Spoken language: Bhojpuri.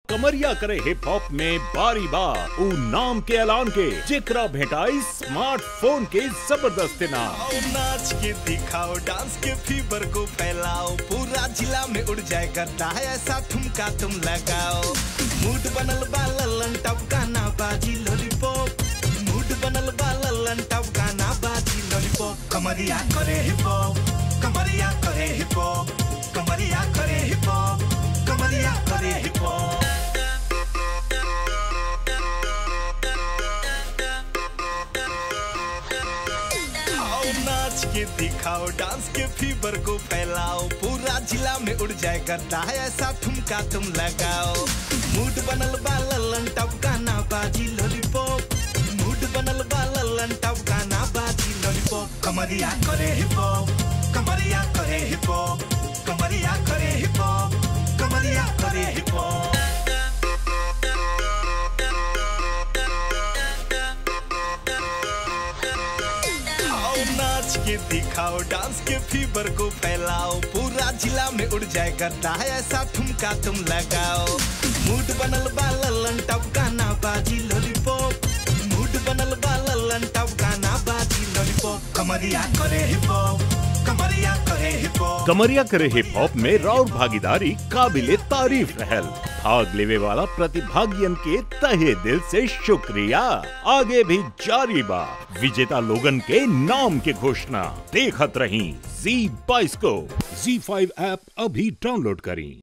कमरिया करे हिप हॉप में बारी बार उ नाम के ऐलान के जेकरा भेटाई स्मार्टफोन के जबरदस्त नाम आओ नाच के दिखाओ डांस के फीवर को फैलाओ पूरा जिला में उड़ जाए करता है ऐसा ठुमका तुम लगाओ मूड बनल बा लल्लन टप गाना बाजी लॉलीपॉप मूड बनल बा लल्लन टप गाना बाजी लॉलीपॉप कमरिया करे हिप हॉप कमरिया करे हिप हॉप कमरिया करे हिप हॉप कमरिया करे हिप हॉप आओ नाच के दिखाओ डांस के फीवर को फैलाओ पूरा जिला में उड़ जाए करता है ऐसा ठुमका तुम लगाओ मूड बनल बा लल्लन टप गाना बाजी लॉलीपॉप मूड बनल बा लल्लन टप गाना बाजी लॉलीपॉप कमरिया करे हिप हॉप कमरिया करे हिप हॉप कमरिया करे हिप हॉप कमरिया करे हिप हॉप आओ नाच के दिखाओ डांस के फीवर को फैलाओ पूरा जिला में उड़ जाए करता है ऐसा ठुमका तुम लगाओ मूड बनल बा लल्लन टप गाना बाजी लॉलीपॉप मूड बनल बा लल्लन टप गाना बाजी लॉलीपॉप कमरिया करे हिप हॉप कमरिया करे हिप हॉप कमरिया करे हिप हॉप में राउर भागीदारी काबिले तारीफ रहल भाग लेवे वाला प्रतिभागियन के तहे दिल से शुक्रिया आगे भी जारी बा विजेता लोगन के नाम के घोषणा देखत रही जी बाईस को जी फाइव ऐप अभी डाउनलोड करी